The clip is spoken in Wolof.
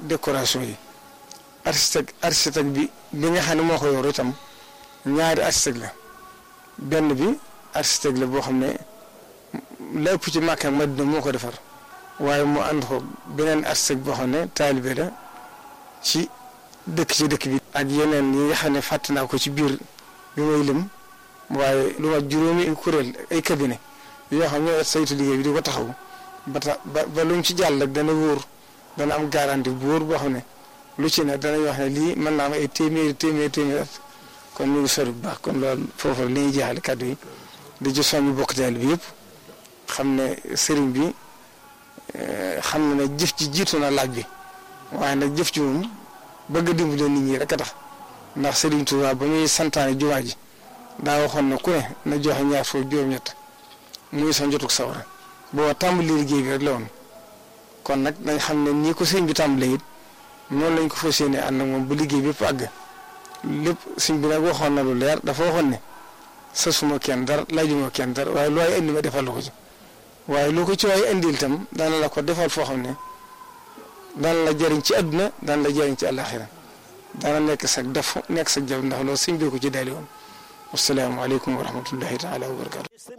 décoration yi architecte architecte bi bi nga xam ne moo ko yor itam ñaari architecte la benn bi architecte la boo xam ne lépp ci Makka Madina moo ko defar waaye mu ànd ko beneen architecte boo xam ne taalibe la ci dëkk ci dëkk bi. ak yeneen yi nga xam ne fàtte naa ko ci biir bi may lim waaye lu ma juróomi kuréel ay cabinet yoo xam ne saytu liggéey bi di ko taxaw ba tax ba ba lu mu ci jàll rek dana wóor dana am garantie bu wóor boo xam ne lu ci ne danañ wax ne lii mën naa am ay téeméeri téeméeri téeméeri at kon ñu ngi sori bu baax kon loolu foofu la ñuy jeexale kàddu yi di ci soññu bokk taal bi yëpp xam ne sëriñ bi xam na ne jëf ji jiitu na laaj bi waaye nag jëf ji moom bëgg a dimbale nit ñi rek a tax ndax sëriñ Tuubaa ba muy santaane jumaa ji daa waxoon ne ku ne na joxe ñaar foofu juróom-ñett muy sa njotug sawara boo tàmbali liggéey bi rek la woon kon nag nañ xam ne nii ko sëriñ bi tàmbalee it noonu lañ ko fas yéene ànd ak moom ba liggéey bi yëpp àgg lépp sëriñ bi nag waxoon na lu leer dafa waxoon ne sa suma kenn dara laajuma kenn dara waaye lu waay indi ma defal la ko ci waaye lu ko ci waay indil itam daana la ko defal foo xam ne daan la jëriñ ci àdduna daan la jëriñ ci àllaaxira daana nekk sag def nekk sag jaww ndax loolu sëriñ bi ko ci daali woon wassalaamu aleykum wa rahmatullahi taala wa barakatu